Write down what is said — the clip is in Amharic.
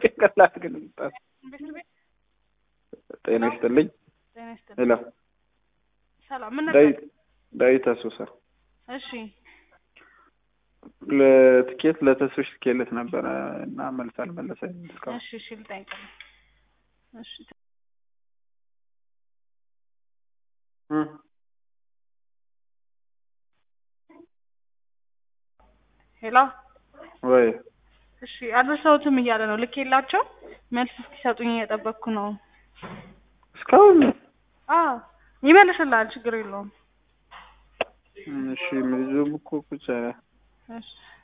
ጭንቅላት ግን ምጣት ቤት ቤት ጤና ይስጥልኝ። ጤና ይስጥልኝ። ሄሎ ሰላም ምን ነበር? ዳዊት ዳዊት አሶሳ እሺ ለትኬት ለተስፍሽ ልኬለት ነበረ እና መልስ አልመለሰኝም እስካሁን። እሺ እሺ ልጠይቅልህ። እሺ እ ሄሎ ወይ እሺ አልረሳሁትም እያለ ነው። ልኬላቸው መልስ እስኪሰጡኝ እየጠበቅኩ ነው። እስካሁን አዎ ይመልስልሃል፣ ችግር የለውም። እሺ ልጁም እኮ ቁጭ አለ። እሺ